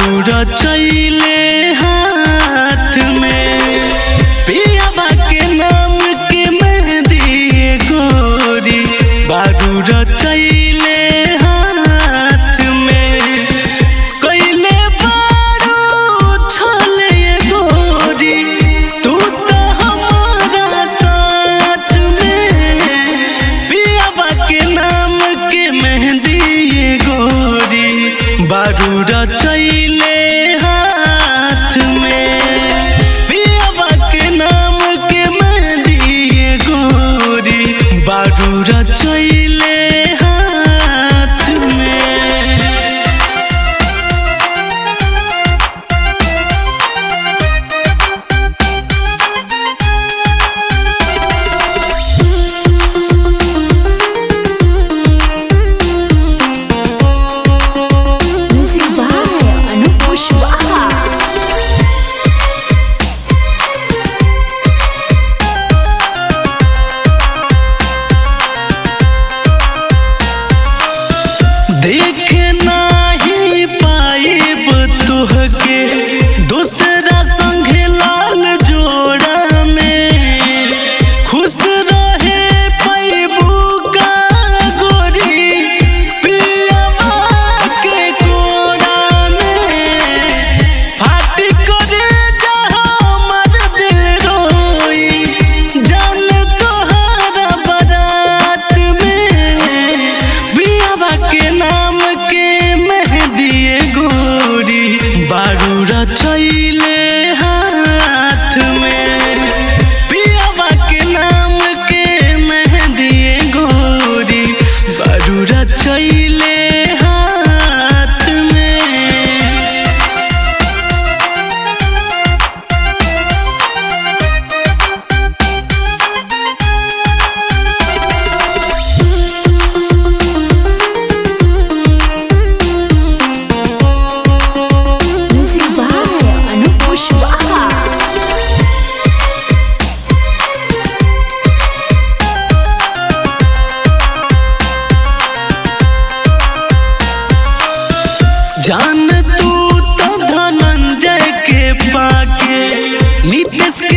बारू रचैले हाथ में पियाबा के नाम के मेहंदी गोरी बारू रचैले हाथ में कैले बारू छले गोरी तू तो हमारा साथ में पियाबा के नाम के मेहंदी गोरी बारू रचैले हाथ में पियाबा के नाम के मेहंदी गोरी बारू रचैले हाथ में Music by Anup Kushwaha. देख नाही पाइब तुहके दूसरा संग लाल जोड़ा में खुश रहे पैबू का गोरी पियवा के कोरा में फाट करे जहाँ मर दिल रोई जान तोहरा बारात में बियाबा के नाम के मेहंदी गोरी बारू रचैले हाथ में पियाबा के नाम के मेहंदी गोरी बारू रचैले हाथ में Music by Anup Kushwaha. जान तू तो धनंजय के पाके नीतीश